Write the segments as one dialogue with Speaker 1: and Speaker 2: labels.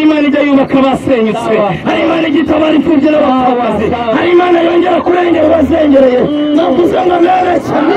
Speaker 1: inyubako basenyutse hari imana igitabara imfubyi n'abapfakazi hari imana yongera kurengera abazengereye navuze ngo mbere cyane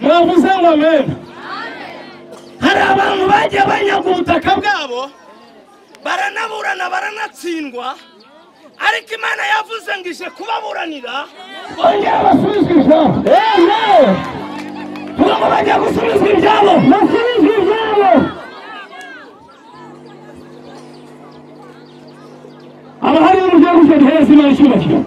Speaker 1: navuze ngo amena hari abantu bagiye banyaga ubutaka bwabo baranaburana baranatsindwa ariko imana yavuze ngo ije kubaburanira bongera basubizwa ibyabo tuvuga ngo bagiye gusubizwa ibyabo basubizwa ibyabo haba hari n'uburyo bwo guhereza imana icyubakiro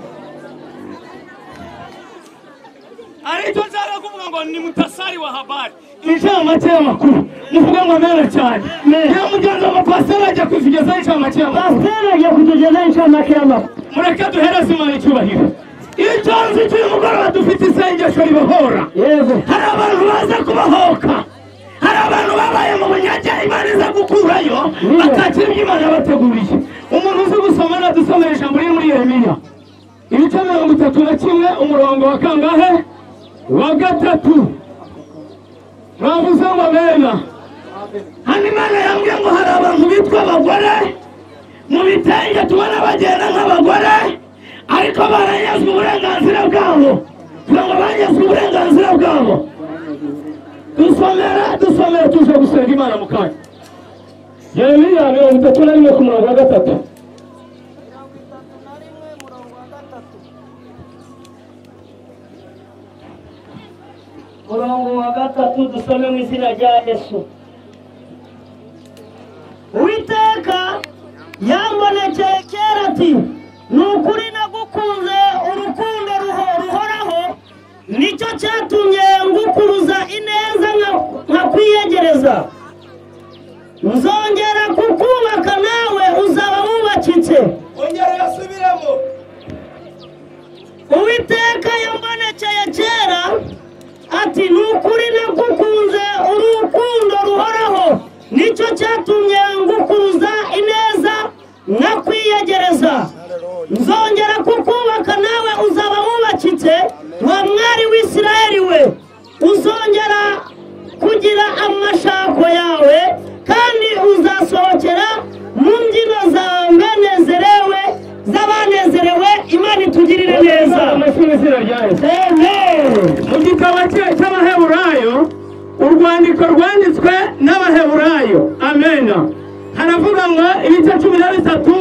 Speaker 1: aricyo nzara kuvuga ngo ni mutasari wa habari inshamake y'amakuru muvuga ngo mera cyane iyo mugenzi wa mapasiteri ajya kuzigezaho inshamake y'amakuru pasiteri ajya kuzigezaho inshamake y'amakuru mureke duhereze imana icyubahiro iyo cyanze cy'uyu mugoroba dufite isengesho ribahora hari abantu baza kubahoka hari abantu babaye mu bunyage imana iza gukurayo bakakira ibyo imana yabateguriye umuntu uzi gusoma nadusomera ijambo riri muri yeremiya ibice mirongo itatu na kimwe umurongo wa kangahe wa gatatu bavuze ngo bena hano imana yambwiye ngo hari abantu bitwa abagore mu bitenge tubona bagenda nk'abagore ariko baranyazwe uburenganzira bwabo kugira ngo banyazwe uburenganzira bwabo dusomera dusomera tuje gusenga imana mu kanya yeremiya mirongo itatu na rimwe ku murongo wa gatatu
Speaker 2: murongo wa gatatu dusome mu izina rya yesu uwiteka yambonekeye kera ati ni ukuri nagukunze urukundo ruho- ruhoraho nicyo cyatumye ngukuruza ineza nka- nkakwiyegereza nzongera kukubaka nawe uzaba wubakitse
Speaker 1: ongera yasubiremo
Speaker 2: uwiteka yambonekeye kera ati ni ukuri nagukunze urukundo ruhoraho nicyo cyatumye ngukuruza ineza nkakwiyegereza nzongera kukubaka nawe uzaba wubakitse wa mwari w'isirayeli we uzongera kugira amashako yawe kandi uzasohokera mu mbyino zawe nezerewe z'abanezerewe imana itugirire neza
Speaker 1: amashuri izina rya yesu mu gitabo cye- cy'abaheburayo urwandiko rwanditswe n'abaheburayo amena haravuga ngo ibice cumi na bitatu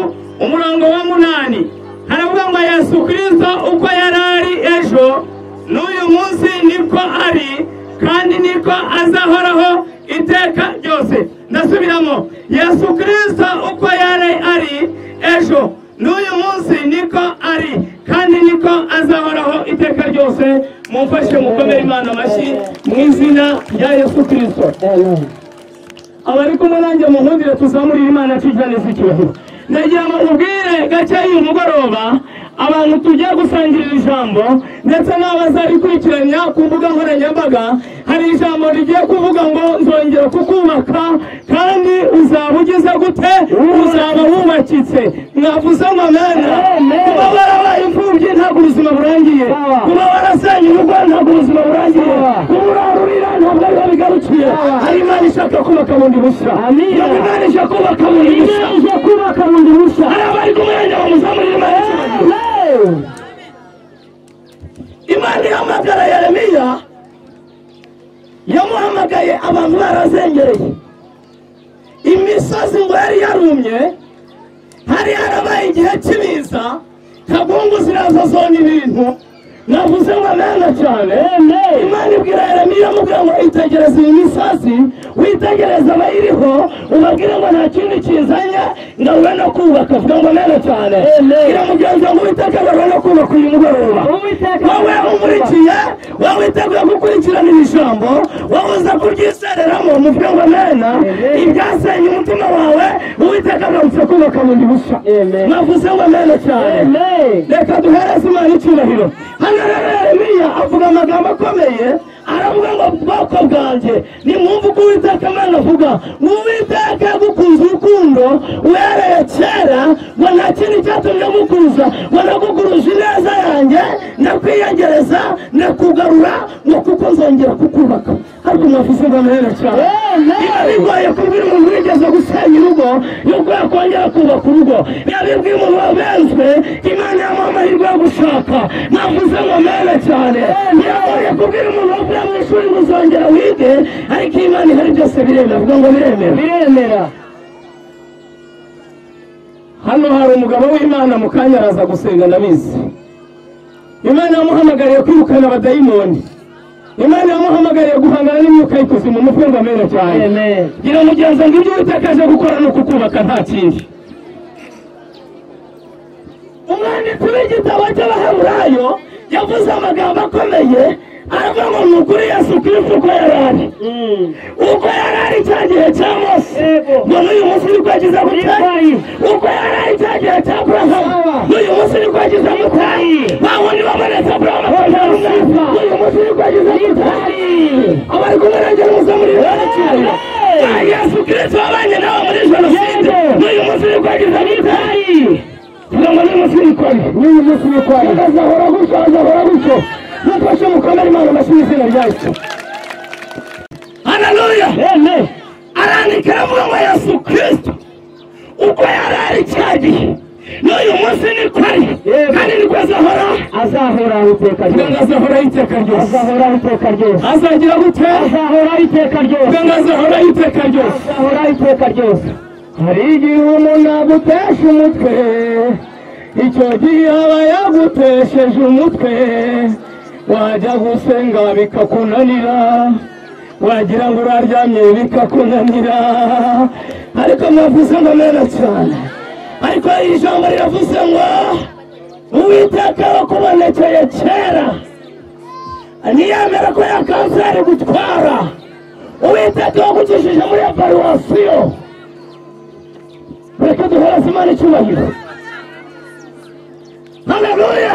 Speaker 1: umurongo wa munani haravuga ngo yesu kirisito uko yari ari ejo n'uyu munsi niko ari kandi niko azahoraho iteka ryose ndasubiramo yesu kirisito uko yari ari ejo n'uyu munsi niko ari kandi niko azahoraho iteka ryose mumfashe mukomere imana amashyi mu izina rya yesu kirisito abari kumwe nanjye mu nkundire tuzamurira imana tuyiganiza icyubahiro ndagira ngo mubwire gake uyu mugoroba abantu tugiye gusangirira ijambo ndetse n'abaza rikurikiranya ku mbuga nkoranyambaga hari ijambo rigiye kuvuga ngo nzongera kukubaka kandi uzaba ugeze gute uzaba wubakitse mwavuze ngo mena
Speaker 2: Amen.
Speaker 1: kuba warabaye imfubyi ntabwo ubuzima burangiye
Speaker 2: Sawa.
Speaker 1: kuba warasenye urugo ntabwo ubuzima burangiye
Speaker 2: Sawa.
Speaker 1: kuba urarurira ntabwo ariho bigarukiye
Speaker 2: Sawa.
Speaker 1: hari imana ishaka kubaka bundi bushya
Speaker 2: Amina.
Speaker 1: iyo imana ishaka kubaka bundi bushya
Speaker 2: ije kubaka bundi bushya
Speaker 1: hari abari ku mwanya wa muzamurira imana ikibazo imana ihamagara yeremiya yamuhamagaye abantu barazengereye imisozi ngo yari yarumye hari harabaye igihe cy'ibiza kagungu ziraza zona ibintu navuze ngo nanga cyane imana ibwira yeremiya amubwira ngo itegereze iyi misozi witegereze abayiriho ubabwire ngo nta kindi kizanye ngawe no kubaka avuga ngo nanga cyane iramugenza ngo uwiteka agawe no kubaka uyu mugoroba
Speaker 2: Uwiteka
Speaker 1: wowe
Speaker 2: agawe no kubaka.
Speaker 1: umurikiye igihe waba witeguye gukurikirana iri jambo waba uza kuryisereramo muvuge ngo mena ibyasenye umutima wawe uwiteka agarutse kubaka bundi bushya
Speaker 2: Amen.
Speaker 1: navuze ngo mena cyane reka duhereze imana icyubahiro hano rero yeremiya avuga amagambo akomeye aravuga ngo bwoko bwanjye nimwumve uko uwiteka imana avuga ngo uwiteka yagukunze urukundo uhereye kera ngo nta kintu cyatumye mukuza ngo nagukuruje ineza yanjye ndakwiyegereza ndakugarura ngo kuko nzongera kukubaka ariko mwavuze ngo amahera cyane
Speaker 2: Amen.
Speaker 1: Niba bigoye kubwira umuntu wigeze gusenya urugo yuko yakongera kubaka urugo niba bibwiye umuntu wabenzwe imana yamuha amahirwe yo gushaka mwavuze ngo mene cyane biragoye kubwira umuntu wavuye mu ishuri ngo uzongera wige ariko imana ihari byose biremera avuga ngo biremera
Speaker 2: biremera
Speaker 1: hano hari umugabo w'imana mu kanya araza gusenga ndabizi imana yamuhamagariye kwirukana abadayimoni imana yamuhamagariye guhangana n'imyuka y'ikuzimu mutwe ngo amene cyane gira mugenzi ngo ibyo witakaje gukora ni ukukubaka nta kindi umwanditsi w'igitabo cy'abaheburayo yavuze amagambo akomeye aravuga ngo ni ukuri yesu kristo uko yari ari uko yari ari cya gihe cya mose
Speaker 2: Yego.
Speaker 1: ngo n'uyu munsi ni kwagiza gute
Speaker 2: Yego.
Speaker 1: uko yari ari cya gihe cya burahamu
Speaker 2: Sawa.
Speaker 1: n'uyu munsi ni kwagiza gute ba wundi bamanitse burahamu akabyanga n'uyu munsi ni kwagiza gute abari kumwe nanjye n'umusa muri rwanda ba yesu kristo wabanye nawe muri jenoside
Speaker 2: Yego.
Speaker 1: n'uyu munsi ni kwagiza gute kugira ngo n'uyu munsi ni kwari n'uyu munsi ni kwari azahora gutyo azahora gutyo mufashe mukomere imana amashyi y'izina ryacu haleluya arandika aravuga ngo yesu kristo uko yari ari cya gihe n'uyu munsi ni kwari
Speaker 2: Yego.
Speaker 1: kandi niko azahora
Speaker 2: azahoraho iteka
Speaker 1: kugira ngo
Speaker 2: ryose
Speaker 1: azahoraho iteka ryose
Speaker 2: azahoraho iteka ryose
Speaker 1: azagira gute
Speaker 2: azahoraho iteka ryose
Speaker 1: kugira ngo azahoraho iteka ryose
Speaker 2: azahoraho iteka ryose
Speaker 1: hari igihe umuntu agutesha umutwe icyo gihe aba yagutesheje umutwe wajya gusenga bikakunanira wagira ngo uraryamye bikakunanira ariko mwavuze ngo mena cyane ariko iri jambo riravuze ngo uwiteka wakubonekeye kera ntiyemera ko ya kanseri gutwara uwiteka wagukishije muri iyo paruwasiyo reka duhereze imana icyubahiro haleluya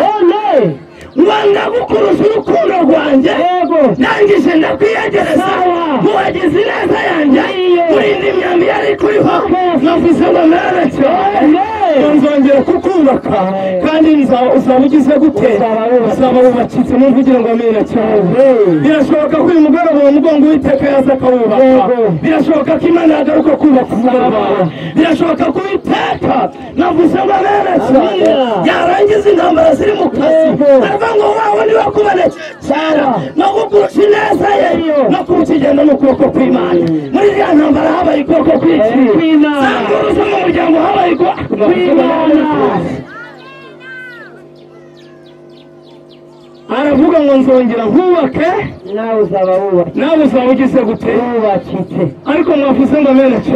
Speaker 1: wanga gukurusha urukundo rwanjye
Speaker 2: yego
Speaker 1: ndangije ndakwiyegereza
Speaker 2: Sawa.
Speaker 1: mubagize ineza yanjye
Speaker 2: Iye.
Speaker 1: kurinda imyambi yari kuriho
Speaker 2: Yes.
Speaker 1: navuze ngo mwana cyane
Speaker 2: Amen.
Speaker 1: nzongera kukubaka kandi nza- uzaba ugize gute
Speaker 2: Uzaba wubakitse.
Speaker 1: uzaba wubakitse muvugire ngo mwana cyane birashoboka ko uyu mugoroba uwo mugongo w'iteka yaza akawubaka
Speaker 2: Yego.
Speaker 1: birashoboka ko imana yagaruka kubaka umugoroba wawe birashoboka ko uwiteka navuze ngo mwana cyane
Speaker 2: Amina.
Speaker 1: yarangiza intambara ziri mu kazi
Speaker 2: Yego.
Speaker 1: aravuga ngo wawe niwe kuboneka cyane no gukurusha ineza ye
Speaker 2: Yego.
Speaker 1: no kurukigenda n'ukuboko kw'imana muri iriya ntambara habaye ukuboko kw'iki
Speaker 2: Eh, kw'Imana.
Speaker 1: sanguruza mu muryango habaye ukuboko
Speaker 2: Kw'Imana.
Speaker 1: aravuga ngo nzongera nkubake
Speaker 2: nawe uzaba wubakitse
Speaker 1: nawe uzaba ugize gute
Speaker 2: wubakitse
Speaker 1: ariko mwavuze ngo bene cyo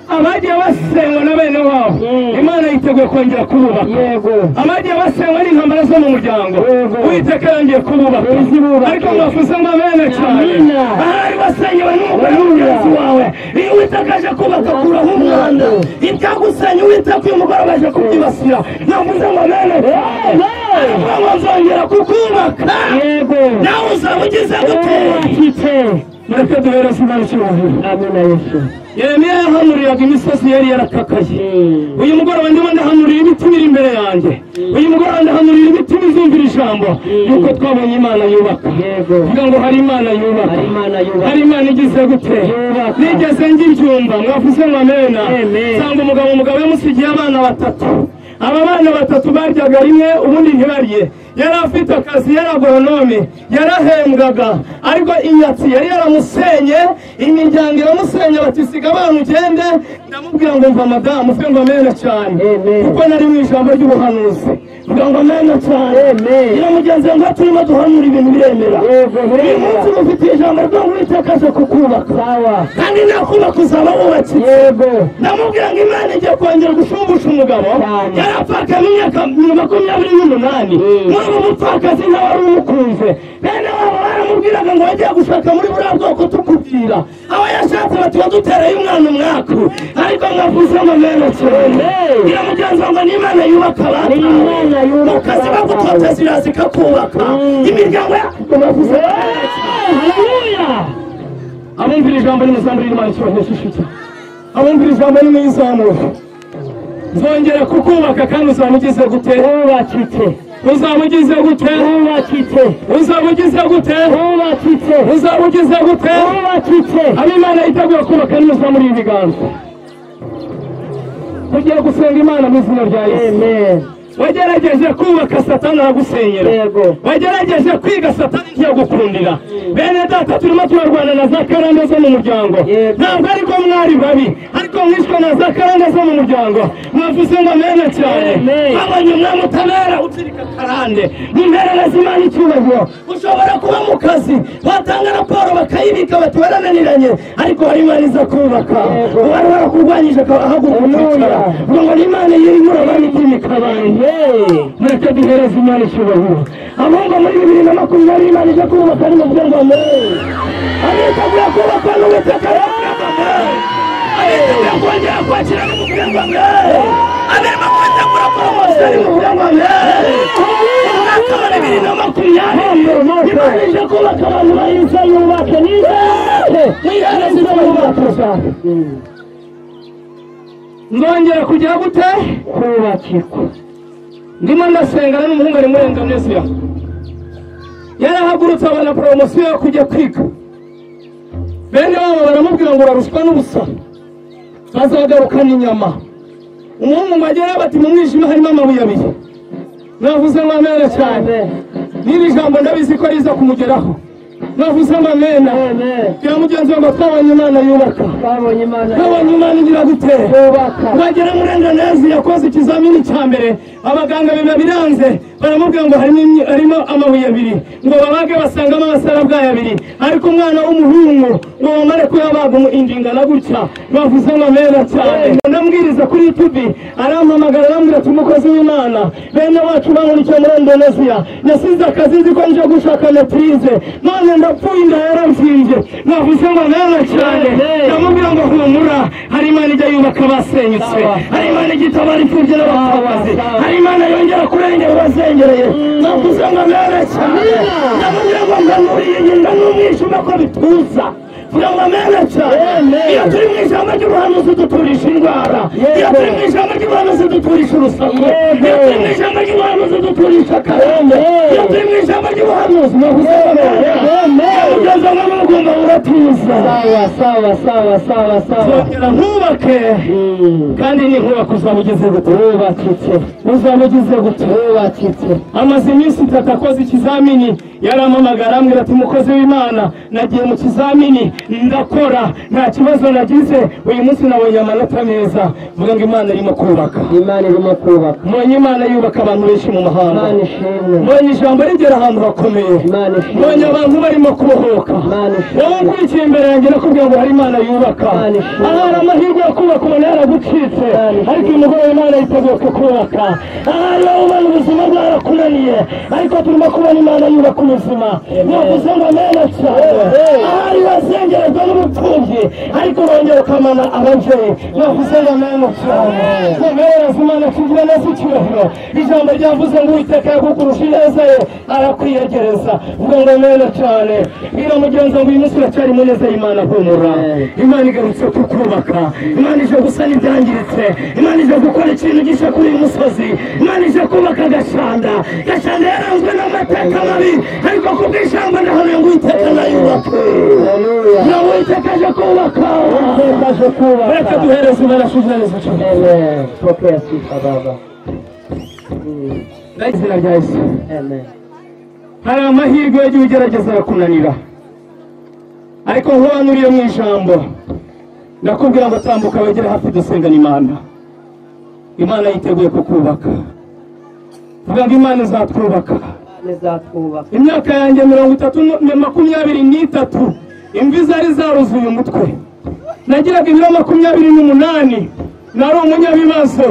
Speaker 1: abagiye basengwa na bene wabo
Speaker 2: Mm.
Speaker 1: imana yiteguye kongera kububaka
Speaker 2: yego
Speaker 1: abagiye basengwa n'intambara zo mu muryango
Speaker 2: Yego.
Speaker 1: uwiteka yongeye kububaka
Speaker 2: Izibubaka.
Speaker 1: ariko mwavuze ngo bene cyane
Speaker 2: Amina.
Speaker 1: ahari wasenyewe n'umugore w'umugenzi wawe iyo uwiteka aje kubaka akuraho umwanda ibyagusenya uwiteka uyu mugoroba aje kubyibasira navuze ngo bene cyane Aravuga ngo nzongera kukubaka
Speaker 2: yego
Speaker 1: nawe uzaba ugize gute
Speaker 2: uratitse
Speaker 1: mureke duhere simba n'icyubahiro
Speaker 2: amina yesu
Speaker 1: yeremiya yahanuriraga imisozi yari yarakakaye uyu mugoroba ndimo ndahanurira ibiti biri imbere yanjye uyu mugoroba ndahanurira ibiti bizumvira ijambo yuko twabonye imana yubaka
Speaker 2: Yego.
Speaker 1: kugira ngo hari imana yubaka
Speaker 2: Hari Imana yubaka.
Speaker 1: hari imana igize gute
Speaker 2: Yubaka.
Speaker 1: nigeze ngibyumva mwavuze mwamena
Speaker 2: Amen.
Speaker 1: nsanga umugabo umugabo yamusigiye abana batatu aba bana batatu baryaga rimwe ubundi ntibarye yari afite akazi yari agoronome yarahembwaga ariko inyatsi yari yaramusenye imiryango iramusenya bati siga abana ugende ndamubwira ngo mva madamu ufe ngo amena cyane
Speaker 2: Amen.
Speaker 1: kuko nari mu ijambo ry'ubuhanuzi mvuga ngo amena cyane
Speaker 2: Amen.
Speaker 1: nyiramugenzi ngo turimo duhanura ibintu biremera
Speaker 2: Yego,
Speaker 1: uyu
Speaker 2: biremera.
Speaker 1: munsi mufitiye ijambo ryo ngo witekaje kukubaka
Speaker 2: sawa
Speaker 1: kandi nakubaka uzaba wubakitse
Speaker 2: yego
Speaker 1: ndamubwira ngo imana igiye kongera gushumbusha umugabo
Speaker 2: Cyane.
Speaker 1: yari apfakamo imyaka makumyabiri n'umunani
Speaker 2: Mm.
Speaker 1: muri ubu bupfakazi nta wari umukunze bene wabo baramubwiraga ngo wagiye gushaka muri buriya bwoko tukubwira abo yashatse bati wadutereye umwana umwaku ariko mwavuze ngo mena cyane
Speaker 2: Amen.
Speaker 1: ngira mugenzi wanjye ni imana yubaka abantu
Speaker 2: Ni Imana yubaka
Speaker 1: mukazi
Speaker 2: abantu.
Speaker 1: bagutoteza iraza ikakubaka
Speaker 2: Mm.
Speaker 1: imiryango ya mwavuze ngo mena cyane
Speaker 2: haleluya
Speaker 1: abumvira ijambo n'umusanzu w'imana ikibazo cy'ishuti abumvira ijambo n'imizamuro nzongera kukubaka kandi uzaba ugize gute
Speaker 2: wubakitse
Speaker 1: uzaba ugize gute
Speaker 2: wubakitse
Speaker 1: uzaba ugize gute
Speaker 2: wubakitse
Speaker 1: uzaba ugize gute
Speaker 2: wubakitse
Speaker 1: abo imana yiteguye kubaka n'umusanzu muri ibiganza ugiye gusenga imana mu izina rya yesu
Speaker 2: amen
Speaker 1: wagerageje kubaka satani aragusenyera
Speaker 2: yego
Speaker 1: wagerageje kwiga satani ntiyagukundira bene data turimo turarwana na za karande zo mu muryango
Speaker 2: Yego.
Speaker 1: ntabwo ariko mwari babi ariko mwishwe na za karande zo mu muryango mwavuze ngo amena cyane
Speaker 2: Amen.
Speaker 1: babonye umwami utabera utirika karande mumerereze imana icyubahiro ushobora kuba mu kazi watanga raporo bakayibika bati warananiranye ariko hari imana iza kubaka
Speaker 2: Yego.
Speaker 1: uwari warakurwanyije akaba ahaguruka ukicara ubwo ngo ni imana yirimo urabana iby'imikabane
Speaker 2: hey
Speaker 1: mureke duhereze imana icyubahiro ahubwo muri bibiri na makumyabiri imana ije kubaka ni mu bwenge bwa muntu abiteguye kubaka n'uwiteka yabwagamo abiteguye kongera kwakira n'umubwire bwa muntu abirimo kwitegura poromosiyo ari mu bwenge bwa muntu umwaka wa bibiri na makumyabiri imana ije kubaka abantu bayinze yubake n'ize mwihereze ibyo yubakisha nzongera kugira gute
Speaker 2: kubakirwa
Speaker 1: ndimo ndasenga n'umuhungu ari muri indonesia yarahagurutse abona poromosiyo yo kujya kwiga bene wabo baramubwira ngo urarushwa n'ubusa bazagarukana inyama umuhungu ngo agere bati mu mwijima harimo amabuye abiri navuze ngo amena cyane n'iri jambo ndabizi ko riza kumugeraho navuze ngo amena
Speaker 2: amen
Speaker 1: ya mugenzi wanjye twabonye imana yubaka
Speaker 2: twabonye imana
Speaker 1: twabonye imana igira gutera
Speaker 2: yubaka
Speaker 1: bagera muri endanezi yakoze ikizamini cya mbere abaganga biba biranze baramubwira ngo harimo imyi- harimo amabuye abiri ngo babage basangamo abasarabwayi abiri ariko umwana w'umuhungu ngo bamare kuyabaga umu- indingana gutya bavuze ngo amera cyane Ngo ndamwiriza kuri yutubi arampamagara arambwira ati umukozi w'imana bene wacu bankurikiye muri indoneziya yasize akazi nzi ko nje gushaka matrize none ndapfuye inda yaramvyimbye navuze ngo amera cyane
Speaker 2: Amen.
Speaker 1: ndamubwira ngo humura hari imana ijya yubaka abasenyutse
Speaker 2: Sawa.
Speaker 1: hari imana ijya itabara imfubyi n'abapfakazi
Speaker 2: sawa.
Speaker 1: hari imana yongera kurengera abazengereye navuze ngo amera cyane ndamubwira ngo nganuriye nyinda n'umwijima ko bituza vuga ngo amera cyane
Speaker 2: Amen.
Speaker 1: iyo turi mu ijambo ry'ubuhanuzi duturisha indwara iyo
Speaker 2: Yego.
Speaker 1: turi mu ijambo ry'ubuhanuzi duturisha urusaku
Speaker 2: Yego.
Speaker 1: iyo turi mu ijambo ry'ubuhanuzi duturisha akarande
Speaker 2: Amen.
Speaker 1: iyo turi mu ijambo ry'ubuhanuzi navuze ngo amera
Speaker 2: Amen.
Speaker 1: ugeze ngo n'ubugumba buratuza
Speaker 2: sawa sawa sawa sawa sawa
Speaker 1: zongera ntubake
Speaker 2: Mm.
Speaker 1: kandi ninkubaka uzaba ugeze gute
Speaker 2: wubakitse
Speaker 1: uzaba ugize gute
Speaker 2: wubakitse
Speaker 1: amaze iminsi itatu akoze ikizamini yarampamagara ambwira ati umukozi w'imana nagiye mu kizamini ndakora nta kibazo nagize uyu munsi nabonye amanota meza mvuga ngo imana irimo kubaka
Speaker 2: imana irimo kubaka
Speaker 1: mbonye imana yubaka abantu benshi mu mahanga
Speaker 2: imana ishimwe
Speaker 1: mbonye ijambo rigera ahantu hakomeye
Speaker 2: imana
Speaker 1: mbonye
Speaker 2: ishimwe
Speaker 1: abantu barimo kubohoka
Speaker 2: Imana ishimwe.
Speaker 1: wowe ukurikiye imbere yanjye nakubwira ngo hari imana yubaka
Speaker 2: Imana ishimwe.
Speaker 1: ahari amahirwe yo kubaka ubona yaragucitse
Speaker 2: Imana ishimwe.
Speaker 1: ariko umugore w'imana yiteguye kubaka ahari wowe ubona ubuzima bwarakunaniye ariko turimo kubona imana yubaka ubuzima navuze ngo amena cyane ahari wazengerezwa n'urupfu mfubyi ariko urongera ukamana ababyeyi navuze ngo mana cyane ntabwo imana kigira neza icyubahiro ijambo ryavuze ngo uwiteka yakukurusha ineza ye arakwiyegereza ubwo ngo mana cyane bwira mugenzi ngo uyu munsi uracyari mu neza y'imana humura imana igarutse kukubaka imana ije gusana ibyangiritse imana ije gukora ikintu gishya kuri uyu musozi imana ije kubaka agashanda gashanda yaranzwe n'amateka mabi ariko ku bw'ijambo ndahamya ngo uwiteka nayubake na uwiteka aje kubaka aje kubaka reka duhereze imana shujereza cyane
Speaker 3: Amen. Pokea sifa Baba.
Speaker 1: izina rya yesu
Speaker 3: Amen.
Speaker 1: hari amahirwe yagiye ugerageza arakunanira ariko nkubanuriye mu ijambo ndakubwira ngo tambuka wegere hafi dusengana imana imana yiteguye kukubaka vuga ngo imana izatwubaka
Speaker 3: Nizatwubaka.
Speaker 1: imyaka yanjye mirongo itatu na makumyabiri n'itatu imvi zari zaruzuye umutwe nagiraga ibiro makumyabiri n'umunani nari umunyabibazo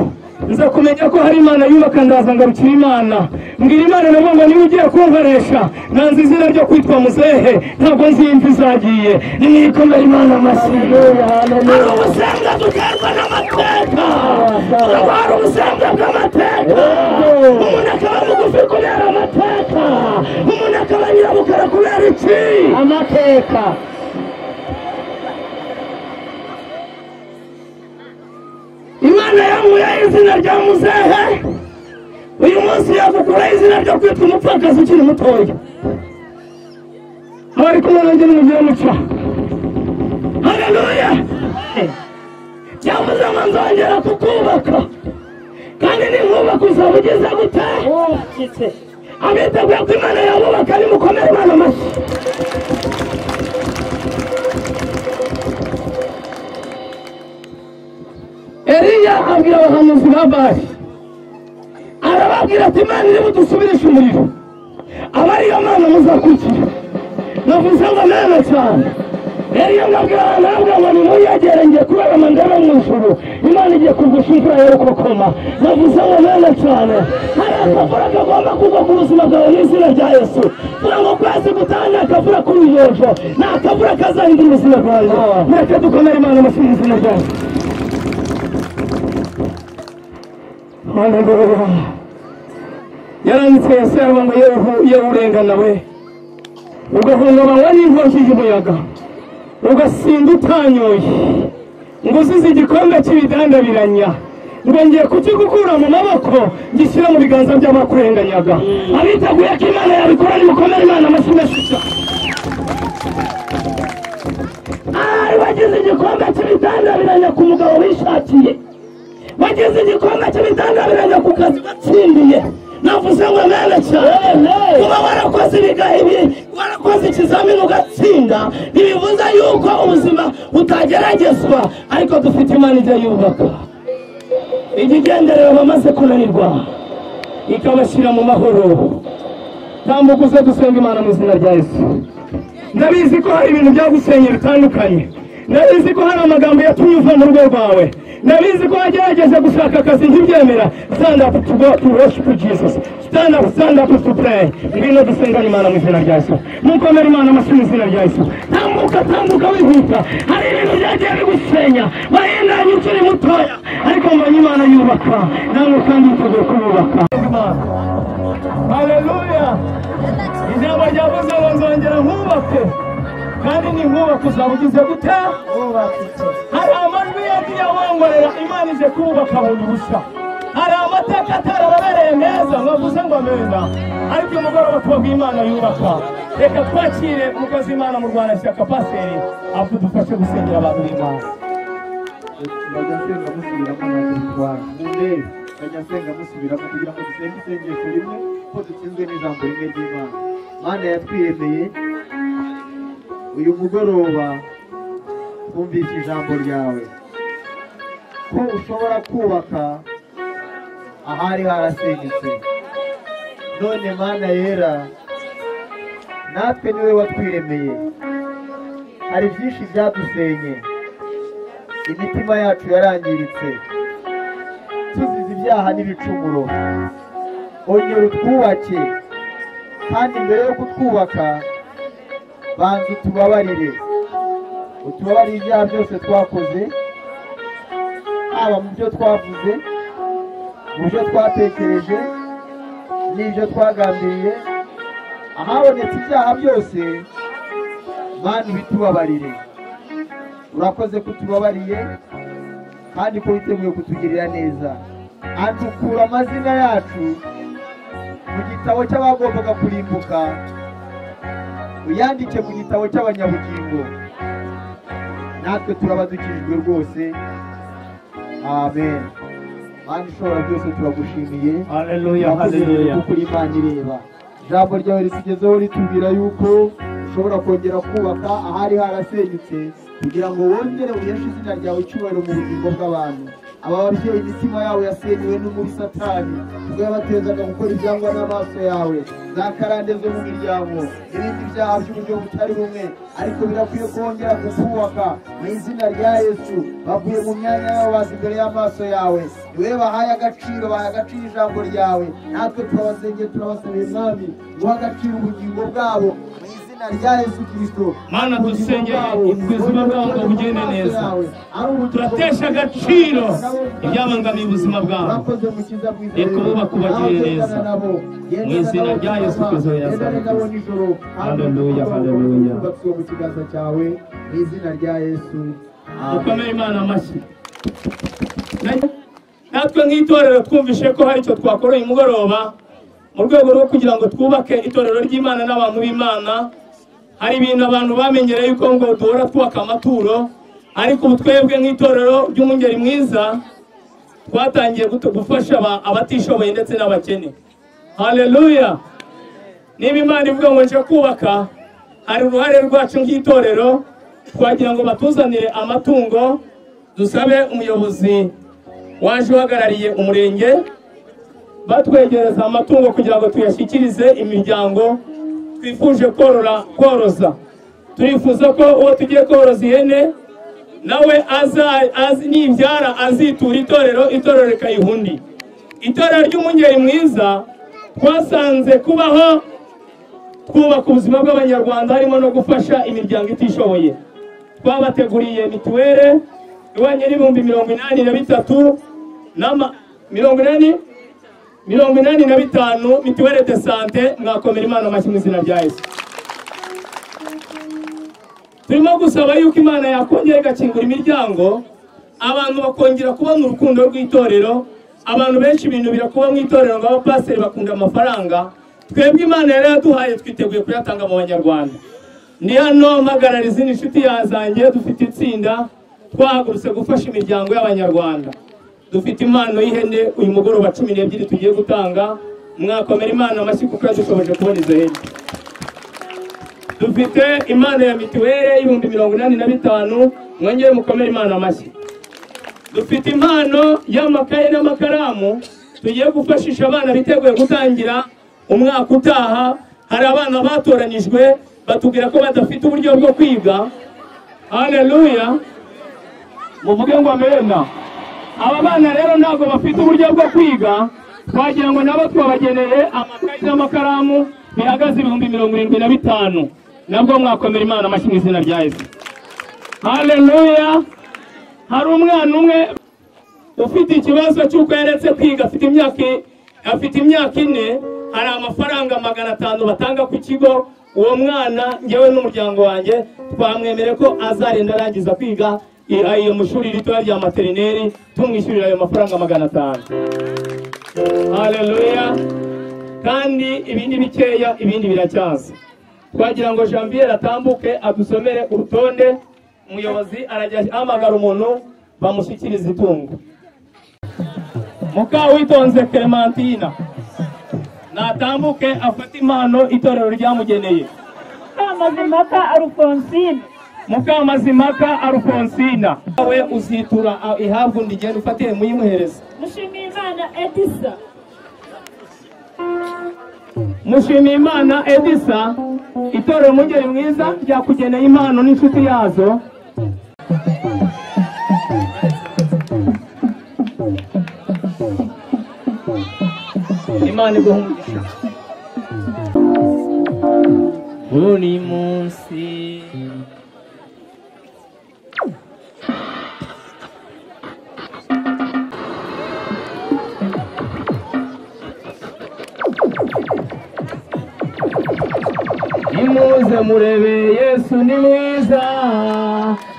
Speaker 1: nza kumenya ko hari imana yubaka ndaza ngarukira imana mbwira imana navuga ngo niba ugiye kunkoresha nanze izina ryo kwitwa muzehe ntabwo nzi imvi zagiye nimwikomere imana amashyi hari ubusembwa duterwa n'amateka hari ubusembwa bw'amateka umuntu akaba mugufi kubera amateka umuntu akaba nyirabukara kubera iki
Speaker 3: Amateka.
Speaker 1: imana yankuyeho izina rya muzehe uyu munsi yakukuraho izina ryo kwitwa umupfakazi ukiri mutoya abari kumwe nanjye n'umubyeyi w'umuco haleluya byavuze ngo nzongera kukubaka kandi ninkubaka uzaba ugeze gute
Speaker 3: Wubakitse.
Speaker 1: abiteguye ko imana yabubaka nimukomere imana amashyi eliya abwira abahanuzi ba bari arababwira ati imana iri budusubirishe umuriro aba ariyo mana muzakurikira navuze ngo nana cyane eliya mwabwira abantu aravuga ngo nimuyegere ngiye kubarama ndebe mu ijuru imana igiye kugusha imvura yo gukokoma navuze ngo nana cyane hari akavura kagomba kugwa ku buzima bwawe n'izina rya yesu kugira ngo kwezi gutaha ni akavura kuri uyojo ni akavura kazahindura ubuzima bwawe mureke dukomere imana amashyi mu izina rya yesu haleluya yaranditse yesu yaravuga ngo yehu yehu urengana we ugahungabanywa n'inkongi y'umuyaga ugasinda utanyoye ngo uzize igikombe cy'ibidandabiranya ngo ngiye kukigukura mu maboko gishyira mu biganza by'abakurenganyaga abiteguye ko imana yabikora nimukomere imana amashyi menshi cyane ari wagize igikombe cy'ibidandabiranya ku mugabo wishakiye bageze igikombe cy'ibitangabiranya ku kazi batsindiye navuze ngo mwana cyane kuba warakoze ibigahe warakoze ikizamini ugatsinda ntibivuze yuko ubuzima butageragezwa ariko dufite imana ijya yubaka ikigenderero bamaze kunanirwa ikabashyira mu mahoro tambuka uze dusenga imana mu izina rya yesu ndabizi ko hari ibintu byagusenye bitandukanye ndabizi ko hari amagambo yatumye uva mu rugo rwawe ndabizi ko wagerageje gushaka akazi ntibyemera stand up to go to worship jesus stand up stand up to pray ngwino dusengane imana mu izina rya yesu mukomere imana amashyi mu izina rya yesu tambuka tambuka wihuta hari ibintu byagiye bigusenya wahindanye ukiri mutoya ariko mbonye imana yubaka nawe kandi yiteguye kububaka haleluya ijambo ryavuze ngo nzongera nkubake kandi ni nkubaka uzaba ugize gute
Speaker 3: Wubakitse.
Speaker 1: hari amajwi yagiye awongorera imana ije kubaka bundi bushya hari amateka atarababereye meza mwavuze ngo ameza ariko umugoroba twabwiye imana yubaka reka twakire umukozi imana mu rwanda shyaka paseri akudufashe gusengera abantu b'imana
Speaker 4: bajyasenga musubiramo ntabwo bitwara mundebe bajyasenga musubiramo kugira ngo dusenge isengesho rimwe ko dutsinzwe n'ijambo rimwe ry'imana mana yatwiyemeye uyu mugoroba twumvise ijambo ryawe ko ushobora kubaka ahari harasenyutse none mana yera natwe niwe watwiremeye hari byinshi byadusenye imitima yacu yarangiritse tuzize ibyaha n'ibicumuro ongera utwubake kandi mbere yo kutwubaka banza utubabarire utubabare ibyaha byose twakoze haba mu byo twavuze mu byo twatekereje n'ibyo twagambiriye ahabonetse ibyaha byose mana ubitubabarire urakoze kutubabariye kandi ko witeguye kutugirira neza andukura amazina yacu mu gitabo cy'abagombaga kurimbuka uyandike mu gitabo cy'abanyabugingo natwe turabadukijwe rwose amen mana ishobora byose turagushimiye
Speaker 1: haleluya
Speaker 4: haleluya
Speaker 1: haleluya
Speaker 4: kuko uri imana ireba ijambo ryawe risigezeho ritubwira yuko ushobora kongera kubaka ahari harasenyutse kugira ngo wongere uheshe izina ryawe icyubahiro mu bugingo bw'abantu aba babyeyi imitima yabo yasenywe n'umuri satani ubwo yabatezaga gukora ibyangwa n'amaso yawe za karande zo mu miryango ibindi byaha by'uburyo butari bumwe ariko birakwiye kongera kukubaka mu izina rya yesu bavuye mu myanya yabo baza imbere y'amaso yawe niwe bahaye agaciro bahaye agaciro ijambo ryawe natwe turabasengeye turabasabira mwami guha agaciro ubugingo bwabo mu izina rya yesu kirisito
Speaker 1: Mana, dusengeye ubuzima bwabo bugende neza. turatesha
Speaker 4: turatesha
Speaker 1: agaciro ibyabangamiye ubuzima bwabo
Speaker 4: murakoze mukiza bwiza
Speaker 1: Reka bubaka ubagirire neza. Mu izina rya Yesu Kristo wa Nazareti. Haleluya, haleluya.
Speaker 4: batsiwe mu kiganza cyawe mu izina rya yesu
Speaker 1: dukomere imana amashyi Na- natwe nk'itorero twumvishe ko hari icyo twakora uyu mugoroba mu rwego rwo kugira ngo twubake itorero ry'imana n'abantu b'imana hari ibintu abantu bamenyereye yuko ngo duhora twubaka amaturo ariko ubu twebwe nk'itorero ry'umungeri mwiza twatangiye gutu- gufasha aba- abatishoboye ndetse n'abakene haleluya niba imana ivuga ngo nje kubaka hari uruhare rwacu nk'itorero twagira ngo batuzanire amatungo dusabe umuyobozi waje uhagarariye umurenge batwegereza amatungo kugira ngo tuyashyikirize imiryango twifuje korora koroza turifuza ko uwo tugiye koroza ihene nawe aza azi- nibyara azitura itorero itorero rikayiha undi itorero ry'umungeri mwiza twasanze kubaho twubaka ubuzima bw'abanyarwanda harimo no gufasha imiryango itishoboye twabateguriye mituwere ihwanye n'ibihumbi mirongo inani na bitatu n'ama- mirongo inani mirongo inani na bitanu mituwere de sante mwakomera imana amashyi mu izina rya yesu turimo gusaba yuko imana yakongera igakingura imiryango abantu bakongera kubona urukundo rw'itorero abantu benshi binubira kuba mu itorero ngo abapasiteri bakunda amafaranga twebwe imana yari yaduhaye twiteguye kuyatanga mu banyarwanda ni hano mpagarara izindi nshuti yazangiye dufite itsinda twahagurutse gufasha imiryango y'abanyarwanda dufite impano y'ihene uyu mugoroba cumi n'ebyiri tugiye gutanga mwakomera imana amashyi kuko yadushoboje kubona izo hene dufite impano ya mituweli y'ibihumbi mirongo inani na bitanu mwongere mukomere imana amashyi dufite impano y'amakaye n'amakaramu tugiye gufashisha abana biteguye gutangira umwaka utaha hari abana batoranyijwe batubwira ko badafite uburyo bwo kwiga haleluya muvuge ngo amena aba bana rero ntabwo bafite uburyo bwo kwiga twagira ngo nabo twabageneye amakayi n'amakaramu bihagaze ibihumbi mirongo irindwi na bitanu nabwo mwakomera imana amashyi mu izina rya yesu haleluya hari umwana umwe ufite ikibazo cy'uko yaretse kwiga afite imyaka afite imyaka ine hari amafaranga magana atanu batanga ku kigo uwo mwana ngewe n'umuryango wanjye twamwemere ko azarenda arangiza kwiga i- ayo mu ishuri ritoya rya materineri tumwishyurira ayo mafaranga magana atanu haleluya kandi ibi ni bikeya ibindi biracyaza twagira ngo janvier atambuke adusomere urutonde umuyobozi arajya ahamagara umuntu bamushyikiriza itungo mukawitonze clementina natambuke afate impano itorero ryamugeneye
Speaker 2: Kamazimaka Alphonsine
Speaker 1: mukamazimaka alfonsina we uzitura ah, ihabwa undi genda ufatire muyimuhereza
Speaker 2: Mushimiyimana Edisa
Speaker 1: Mushimiyimana Edisa itorero Mungeri Mwiza ryakugeneye impano n'inshuti yazo Imana iguhungisha buri munsi nimuze murebe yesu ni mwiza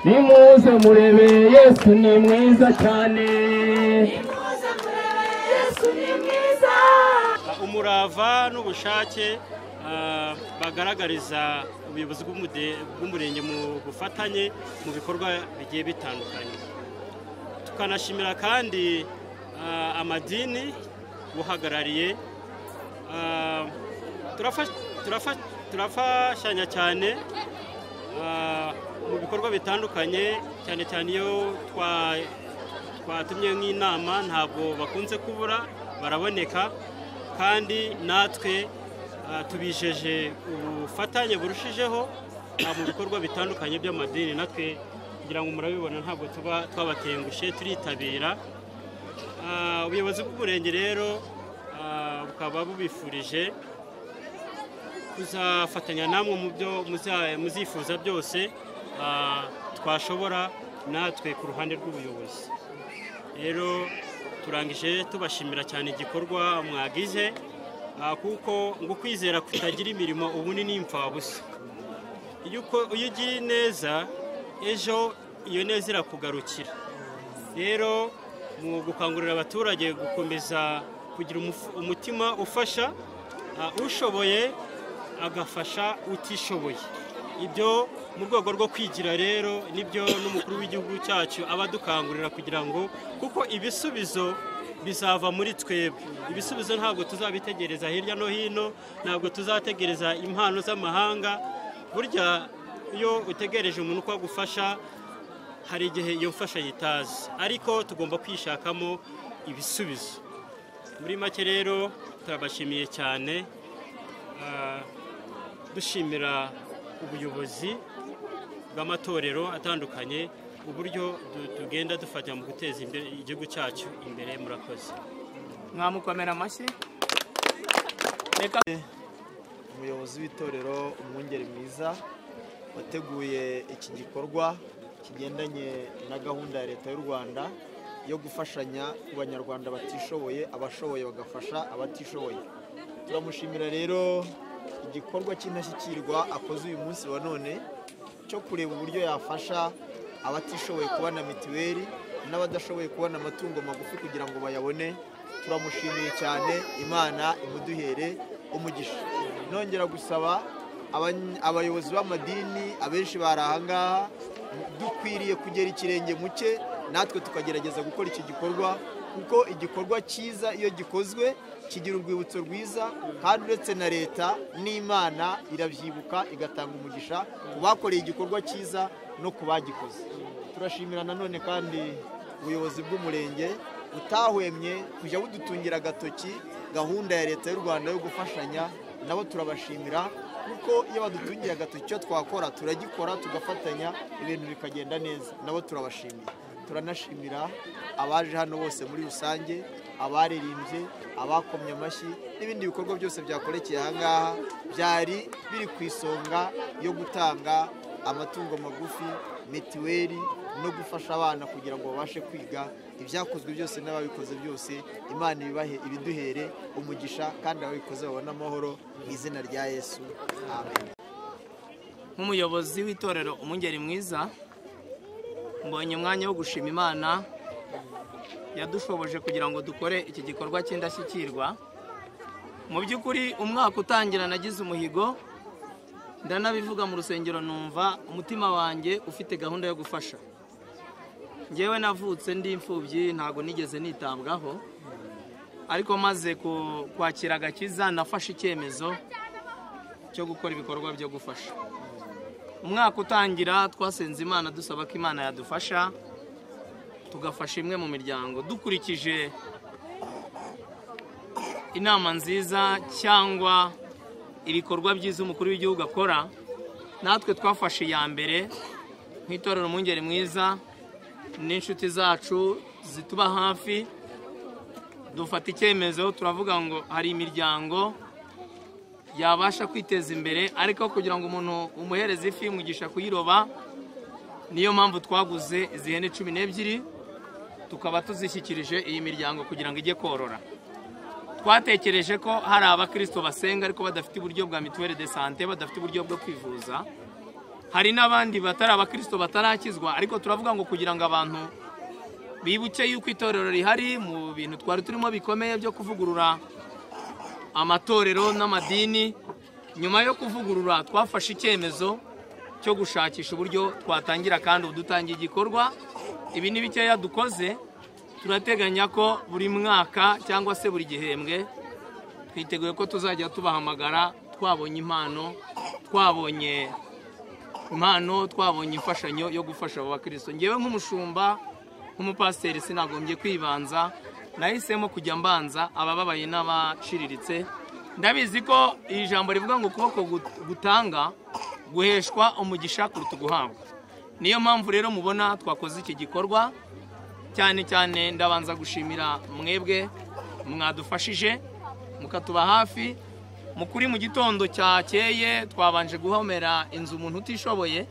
Speaker 1: nimuze murebe yesu ni mwiza cyane
Speaker 5: umurava n'ubushake ah, bagaragariza ubuyobozi bw'umude- bw'umurenge mu bufatanye mu bikorwa bigiye bitandukanye tukanashimira kandi ah, amadini buhagarariye Ah, turafa- turafa- turafashanya cyane ah, mu bikorwa bitandukanye cyane cyane iyo twa- twatumye nk'inama ntabwo bakunze kubura baraboneka kandi natwe ah, tubijeje ubufatanye burushijeho ah, mu bikorwa bitandukanye by'amadini natwe kugira ngo murabibona ntabwo tuba twabatengushe turitabira Ah, ubuyobozi bw'umurenge rero ah, bukaba bubifurije kuzafatanya namwe mu byo muza- muzifuza byose ah, twashobora natwe ku ruhande rw'ubuyobozi rero turangije tubashimira cyane igikorwa mwagize ah, kuko ngo ukwizera kutagira imirimo ubu ni n'imfabusa iyo uko- iyo ugiriye neza ejo iyo neza irakugarukira rero mu gukangurira abaturage gukomeza kugira umuf- umutima ufasha ah, ushoboye agafasha utishoboye ibyo mu rwego rwo kwigira rero nibyo n'umukuru w'igihugu cyacu aba adukangurira kugira ngo kuko ibisubizo bizava muri twebwe ibisubizo ntabwo tuzabitegereza hirya no hino ntabwo tuzategereza impano z'amahanga burya iyo utegereje umuntu ko agufasha hari igihe iyo mfashanyo itazi ariko tugomba kwishakamo ibisubizo muri make rero turabashimiye cyane Ah, dushimira ubuyobozi bw'amatorero atandukanye uburyo du- tugenda dufata mu guteza imbere igihugu cyacu imbere murakoze
Speaker 6: mwamukomera amashyi
Speaker 7: umuyobozi w'itorero umwungeri mwiza wateguye iki gikorwa kigendanye na gahunda ya leta y'u rwanda yo gufashanya ku banyarwanda batishoboye abashoboye bagafasha abatishoboye turamushimira rero igikorwa cy'indashyikirwa akoze uyu munsi wa none cyo kureba uburyo yafasha abatishoboye kubona mituweli n'abadashoboye kubona amatungo magufi kugira ngo bayabone turamushimiye cyane imana imuduhere umugisha nongera gusaba aban- abayobozi b'amadini abenshi bari ahangaha dukwiriye kugera ikirenge mu cye natwe tukagerageza gukora iki gikorwa kuko igikorwa cyiza iyo gikozwe kigira urwibutso rwiza kandi uretse na leta n'imana irabyibuka igatanga umugisha ku bakoreye igikorwa cyiza no ku bagikoze turashimira nanone kandi ubuyobozi bw'umurenge utahwemye kujya budutungira agatoki gahunda ya leta y'u rwanda yo gufashanya nabo turabashimira kuko iyo badutungiye agatoki icyo twakora turagikora tugafatanya ibintu bikagenda neza nabo turabashimira turanashimira abaje hano bose muri rusange abaririmbye abakomye amashyi n'ibindi bikorwa byose byakorekeye ahangaha byari biri ku isonga yo gutanga amatungo magufi mituweli no gufasha abana kugira ngo babashe kwiga ibyakozwe byose n'ababikoze byose imana ibibahe ibiduhere umugisha kandi ababikoze babone amahoro mu izina rya yesu amen
Speaker 6: nk'umuyobozi w'itorero umungeri mwiza mbonye umwanya wo gushima imana yadushoboje kugira ngo dukore iki gikorwa cy'indashyikirwa mu by'ukuri umwaka utangira nagize umuhigo ndanabivuga mu rusengero numva umutima wanjye ufite gahunda yo gufasha ngewe navutse ndi imfubyi ntabwo nigeze nitabwaho ariko maze ku- kwakira agakiza nafashe icyemezo cyo gukora ibikorwa byo gufasha umwaka utangira twasenze imana dusaba ko imana yadufasha tugafasha imwe mu miryango dukurikije inama nziza cyangwa ibikorwa byiza umukuru w'igihugu akora natwe twafashe iya mbere nk'itorero umwungeri mwiza n'inshuti zacu zituba hafi dufata icyemezo turavuga ngo hari imiryango yabasha kwiteza imbere ariko kugira ngo umuntu umuhereze ifi umugisha kuyiroba niyo mpamvu twaguze izi hene cumi n'ebyiri tukaba tuzishyikirije iyi miryango kugira ngo ijye korora twatekereje ko hari abakristo basenga ariko badafite uburyo bwa mituweli de sante badafite uburyo bwo kwivuza hari n'abandi batari abakristo batarakizwa ariko turavuga ngo kugira ngo abantu bibuke yuko itorero rihari mu bintu twari turimo bikomeye byo kuvugurura amatorero n'amadini nyuma yo kuvugurura twafashe icyemezo cyo gushakisha uburyo twatangira kandi udutangiye igikorwa ibi ni bikeya dukoze turateganya ko buri mwaka cyangwa se buri gihembwe twiteguye ko tuzajya tubahamagara twabonye impano twabonye impano twabonye imfashanyo yo gufasha abo bakristo ngewe nk'umushumba nk'umupasiteri sinagombye kwibanza nahisemo kujya mbanza abababaye n'abaciriritse ndabizi ko iri jambo rivuga ngo ukuboko gutanga guheshwa umugisha kuruta guhabwa niyo mpamvu rero mubona twakoze iki gikorwa cyane cyane ndabanza gushimira mwebwe mwadufashije mukatuba hafi mukuri mu gitondo cyakeye twabanje guhomera inzu umuntu utishoboye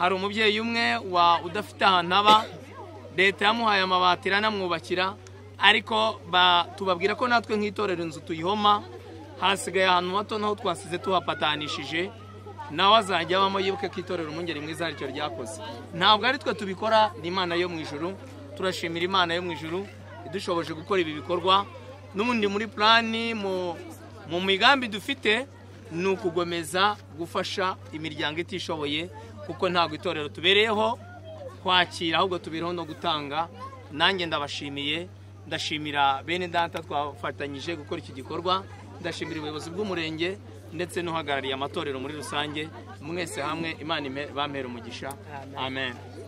Speaker 6: hari umubyeyi umwe wa udafite ahantu aba leta yamuhaye amabati iranamwubakira ariko tubabwira ko natwe nk'itorero inzu tuyihoma hasigaye ahantu hato naho twasize tuhapatanishije nawe azajya abamo yibuke ko itorero umwungeri mwiza aricyo ryakoze ntabwo ari twe tubikora ni imana yo mu ijuru turashimira imana yo mu ijuru idushoboje gukora ibi bikorwa n'ubundi muri purani mu migambi dufite ni ukugomeza gufasha imiryango itishoboye kuko ntabwo itorero tubereyeho kwakira ahubwo tubereho no gutanga nanjye ndabashimiye ndashimira bene data twafatanyije gukora iki gikorwa ndashimira ubuyobozi bw'umurenge ndetse n'uhagarariye amatorero muri rusange mwese hamwe imana bampera umugisha amen